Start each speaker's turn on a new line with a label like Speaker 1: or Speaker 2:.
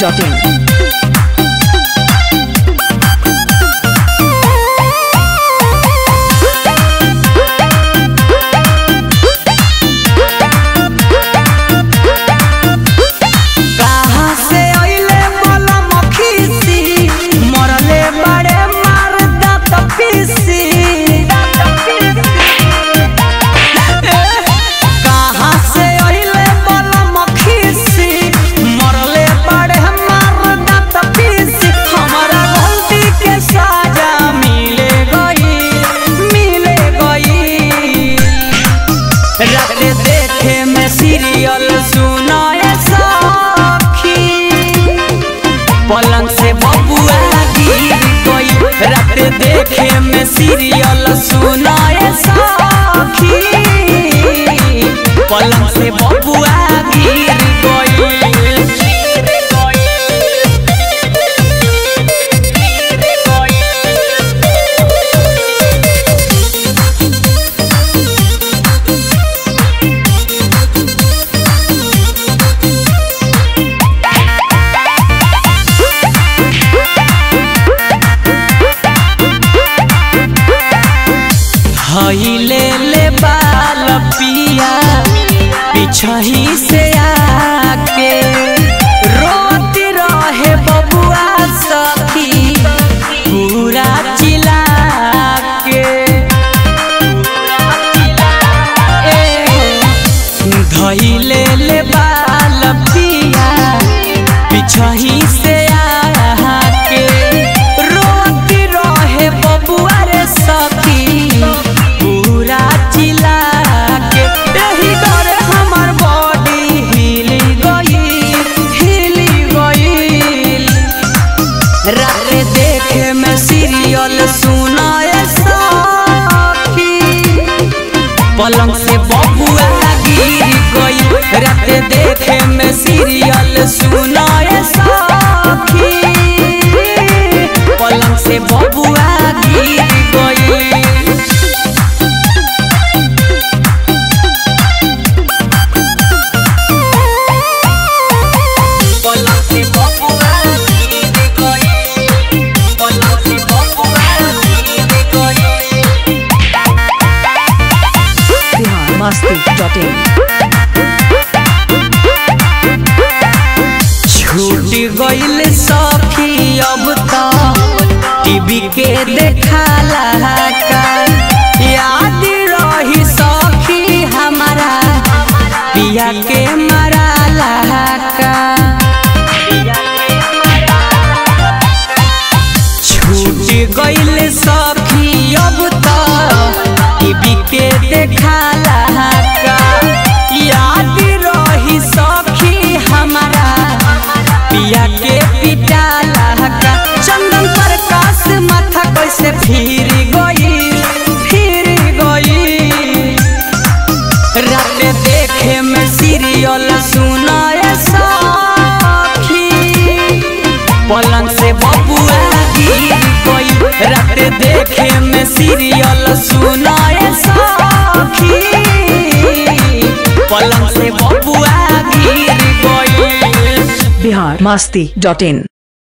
Speaker 1: biharmasti.in
Speaker 2: कहाँ से अइले मलम खीसी मरले बड़े मार दात पीसी कहाँ से अइले मलम खीसी मरले बड़े मार दात पीसी हमारा गलती के साजा मिले गई मिले गई रात देखे में सीरियल सुनाए सखी पलंग से बबुआ गिर गई रात देखे में सीरियल सुनाए सखी पलंग से बबुआ गिर हईले ले बाल पिया पिछही से आके रोती रहे बबुआ सखी पूरा चिल्ला के ए, धइले ले बाल पिया पिछही से आके रोती रहे बबुआ रे सखी पूरा चिल्ला के एही डरे हमर बॉडी हिल गई हिल गई रात देखे में सीरियल सुनाए सखी पलंग से बबुआ गिर गई रात देखे में सीरियल सुनाए सखी पलंग से बबुआ गिर गई पलंग से बबुआ गिर गई पलंग से बबुआ गिर गई
Speaker 1: biharmasti.in
Speaker 2: छूट गईल सखी अब तो टीवी के देखाला का याद रही सखी हमारा पिया के मराला का छूट गईल सखी अब तो टीवी के देखाला का याद रही सखी हमारा पिया के पिटाला का चंदन प्रकाश माथा कैसे फिर गई फिर गई रात देखे में सीरियल सुनाए सखी पलंग से बबुआ गिर गई रात देखे में सीरियल सुनाए सखी पलंग से बबुआ गिर गई
Speaker 1: biharmasti.in